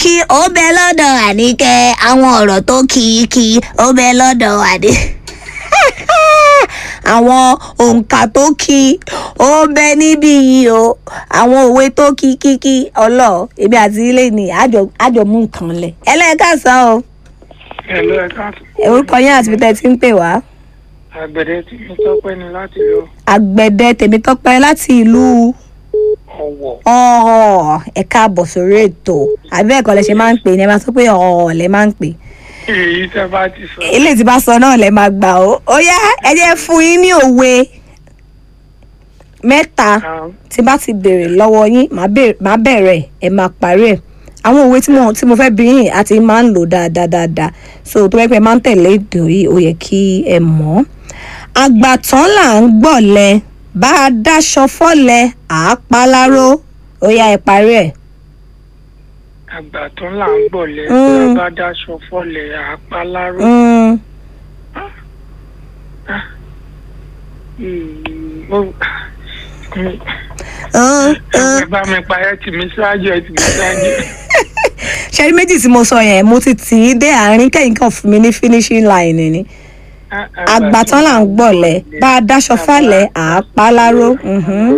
kí ó bẹ lọ́dọ̀ àníkẹ́ àwọn ọ̀rọ̀ tó kí kí ó bẹ lọ́dọ̀ àní. àwọn òǹkà tó kí ó bẹ níbí yìí o àwọn òwe tó kí kí kí ọlọ èmi àti ilé ni àjọ àjọ mú nǹkan lẹ ẹlẹ́ẹ̀kásán o Ẹ̀lú ẹ̀ka orúkọ yín àti bíi tí ń pè wá àgbẹ̀dẹ tí mi tọ́pẹ́ ni láti lọ àgbẹ̀dẹ tèmítọ́pẹ́ láti ìlú ọ̀wọ̀. ọ̀ọ́ ẹ káàbọ̀ sórí ètò àbí ẹ̀kọ́ lẹ ṣe máa ń pè ní ẹ máa sọ pé ọ̀ọ́ lẹ máa ń pè Èyí tẹ́ bá ti sọ. ilé tí bá sọ náà lẹ máa gbà ó ó yá ẹ jẹ́ fún yín ní òwe mẹ́ta Ah, tí bá ti béèrè lọ́wọ́ yín màá bèèrè- màá bẹ̀rẹ̀ ẹ máa parí ẹ̀ àwọn òwe tí mo tí mo fẹ́ bí yín àti máa ń lò dáadáa dáadáa so tó bẹ́ẹ̀ pé máa ń tẹ̀lé èdè yìí ó yẹ kí ẹ mọ̀ ọ́ àgbàtàn là ń gbọ̀lẹ̀ bá a dáṣọ fọ́lẹ̀ àá pa láró ó yá ẹ parí ẹ̀. Àgbà tó là ń gbọ̀lẹ̀ Mm. tí a bá dáṣọ fọ́lẹ̀ àpá láró. Mm, Mm, ó- Mm, uh, uh. Ẹ bá mi pa ẹ tì mí ṣáájú ẹ tì mí ṣáájú. ṣẹ́rí méjì tí mo sọ yẹn mo ti tì í dé àárín kẹ́yìn kan fún mi ní finishing line ni Ah, àgbàtàn là ń gbọ̀lẹ̀ bá a dáṣọ fálẹ̀ àá pa láró mhm,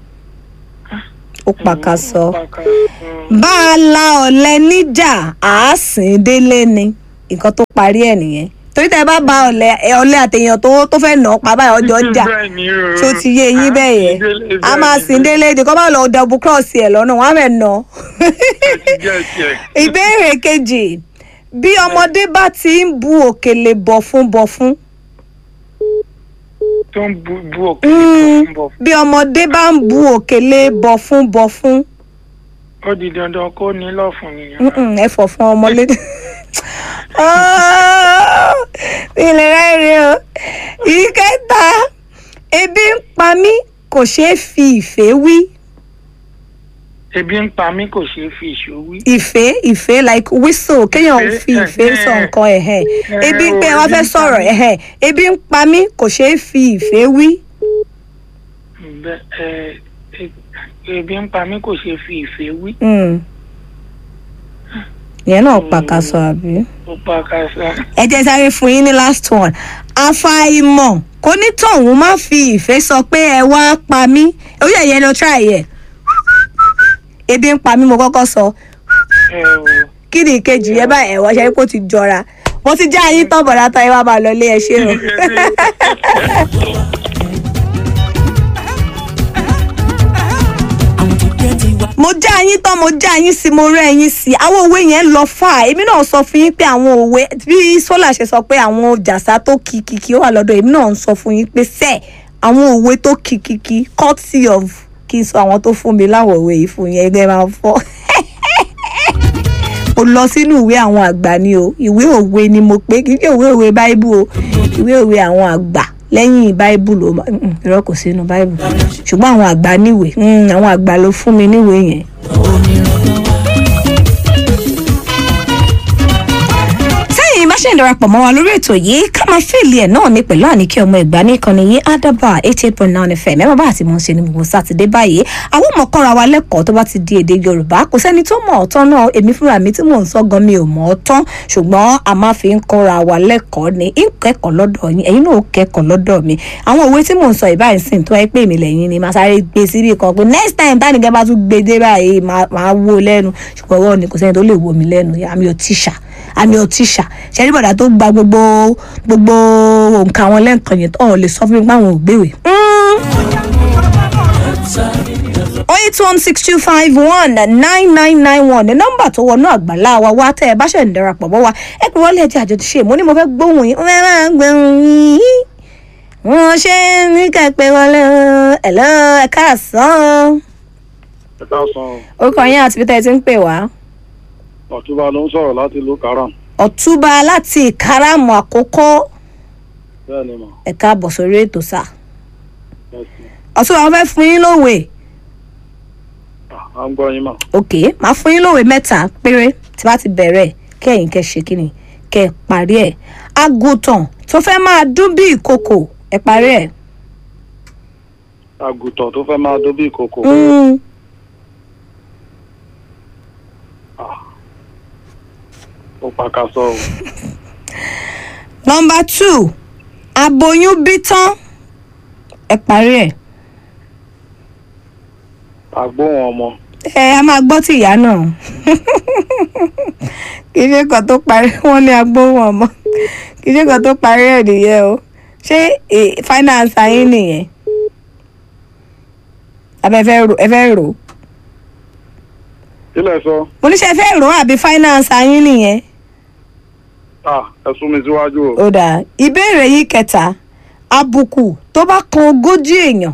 ó pàkàsọ. Pàkàsọ. bá a la ọ̀lẹ níjà àá sìn délé ni nǹkan tó parí ẹ̀ nìyẹn torí tẹ́ ẹ bá ba ọ̀lẹ ẹ, ọ̀lẹ àtẹ̀yàn tó tó fẹ́ nà ọ́ pa báyìí ọjọ́ jà Bẹ́ẹ̀ ni o. tó ti yé yín bẹ́ẹ̀ yẹn a máa sìn délé ni kọ́ bá lọ double cross ẹ̀ lọ́nà wọ́n á fẹ́ nà ọ́. ìbéèrè kejì bí ọmọdé bá ti ń bu òkèlè bọ̀fún bọ̀fún tó ń bu bu òkè Mm. tó ń bọ̀. bí ọmọdé bá ń bu òkèlè bọ̀fún bọ̀fún Ó di dandan kó ní lọ́fun nìyẹn. Mm-mm, ẹ fọ̀ fún ọmọlé. ilé rẹ̀ rí o ìkẹta ebi ń pa mí kò ṣeé fi ìfẹ́ wí Ebi ń pa mí kò ṣeé fi ìṣó wí. ìfẹ́ ìfẹ́ like whistle kéèyàn Ìfẹ́, fi ìfẹ́ sọ ẹ̀hẹ́. nǹkan ẹ̀hẹ́ ebi ń pé o, wọ́n ebi fẹ́ ń pa sọ̀rọ̀ mí. ẹ̀hẹ́ ebi ń pa mí kò ṣeé fi ìfẹ́ wí. Bẹ́- ẹ, e- ebi ń pa mí kò ṣeé fi ìfẹ́ wí. Mm. ìyẹn náà pàkàṣọ àbí. Ó pa kásá. ẹ jẹ́ sáré fún yín ní last one àfàìmọ̀ kò ní tọ̀hún má fi ìfẹ́ sọ pé ẹ wá pa mí ó yẹ yẹn lọ try yẹ ebi ń pa mí mo kọ́kọ́ sọ Ẹ o. kí ni ìkejì yẹn báyìí ẹ̀wọ̀n ṣe kó ti jọra mo ti já yín tán bọ̀dá tán ẹ wá máa lọ ilé ẹ ṣe o. mo já yín tán mo já yín sí mo rẹ́ yín sí àwọn òwe yẹn lọ fà èmi náà sọ fún yín pé àwọn òwe bí sọlá ṣe sọ pé àwọn jàsá tó kìkìkì ó wà lọ́dọ̀ èmi náà ń sọ fún yín pé sẹ́ẹ̀ àwọn òwe tó kìkìkì courtesy of kí n sọ àwọn tó fún mi láwọn òwe yìí fún yín ẹgbẹ́ máa fọ́ mo lọ sínú ìwé àwọn àgbà ni o ìwé òwe ni mo pé kì í ṣe ìwé òwe báíbù o ìwé òwe àwọn àgbà lẹ́yìn báíbù ló ma mm, irọ́ kò sínú báíbù ṣùgbọ́n àwọn àgbà níwèé mm, àwọn àgbà ló fún mi níwèé yẹn. sẹ́yìn bá ṣe ń darapọ̀ mọ́ wa lórí ètò yìí ká máa fèlì ẹ̀ náà ní pẹ̀lú àníkẹ́ ọmọ ìgbà ní ìkànnì yìí adaba eighty eight point nine fm ẹ bá àti mò ń ṣe ní gbogbo sátidé báyìí àwọn ọmọ kọ́ra wa lẹ́kọ̀ọ́ tó bá ti di èdè yorùbá kò sẹ́ni tó mọ̀ ọ́ tán náà èmi fúnra mi tí mò ń sọ gan mi ò mọ̀ ọ́ tán ṣùgbọ́n a máa fi ń kọ́ra wa lẹ́kọ̀ọ́ ni ń kẹ́kọ̀ọ́ lọ́dọ̀ yín ẹ̀yin náà ó kẹ́kọ̀ọ́ lọ́dọ̀ mi àwọn òwe tí mò ń sọ ìbáyìí sìn tó wáyé pé èmi lẹ́yìn ni màá sáré gbé síbì kan pé next time tánìkẹ́ bá tún gbé dé báyìí máa máa wó lẹ́nu ṣùgbọ́n wọ́n ní kò sẹ́ni tó lè wò mí lẹ́nu àmì ò tíṣà àmì ò tíṣà ṣẹ́rí bọ̀dà tó gba gbogbo gbogbo nǹkan àwọn lẹ́ǹkan yẹn tó lè sọ fún mi pé àwọn ò gbéwè. eight one six two five one nine nine nine one ní nọ́mbà tó wọnú àgbàlá wa wá tẹ́ ẹ bá ṣẹ̀ ń darapọ̀ mọ́ wa ẹ pé wọ́n lè jẹ́ àjọ ti ṣe mo ní mo fẹ́ gbóhùn yín wọ́n máa ń gbóhùn yín wọ́n ṣe ní kẹ́pẹ́ wọlé ẹ̀lọ́ ẹ̀ka àsán ẹ káàsán orúkọ yín àti peter ti ń pè wá ọ̀túnba ló ń sọ̀rọ̀ láti ìlú karam ọ̀túnba láti ìkáràmù àkókò bẹ́ẹ̀ ni mà ẹ̀ka àbọ̀ sórí ètò sáà Yes, ma. ọ̀túnba wọn fẹ́ fún yín lówe à ń gbọ́ yín mà ok máa fún yín lówe mẹ́ta péré tí bá ti bẹ̀rẹ̀ kẹ́yìn kẹ́ ṣe kí ni kẹ́ ẹ parí ẹ̀ àgùntàn tó fẹ́ máa dún bí ìkòkò ẹ parí ẹ̀. àgùntàn tó fẹ́ máa dó bí ìkòkò Mm, ó pàkàṣọ o. nọmba two aboyún bí tán ẹ parí ẹ̀. àgbóhùn ọmọ. ẹ a máa gbọ́ ti ìyá náà kì í ṣe kan tó parí wọn ní agbóhùn ọmọ kì í ṣe kan tó parí ẹ̀ nìyẹn o ṣé eh, finance ayé nìyẹn àbẹ ẹ fẹ́ rò ẹ fẹ́ rò kílẹ̀ sọ mo ní ṣe ẹ fẹ́ rò àbí finance ayé nìyẹn ah ẹ sún mi síwájú o. ó dáa ìbéèrè yìí kẹta àbùkù tó bá kan ogójì èèyàn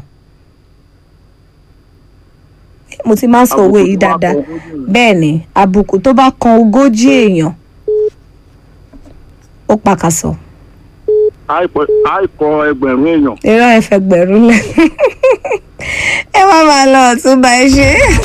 mo ti máa ń sọ òwe yìí dáadáa bẹ́ẹ̀ ni àbùkù tó bá kan ogójì èèyàn ó pàkàsọ àìpọ̀- àìkọ ẹgbẹ̀rún èèyàn. irọ́ ẹ̀fẹ̀ gbẹ̀rún lẹ̀ ẹ má máa lọ ọ̀túnba ẹ ṣe.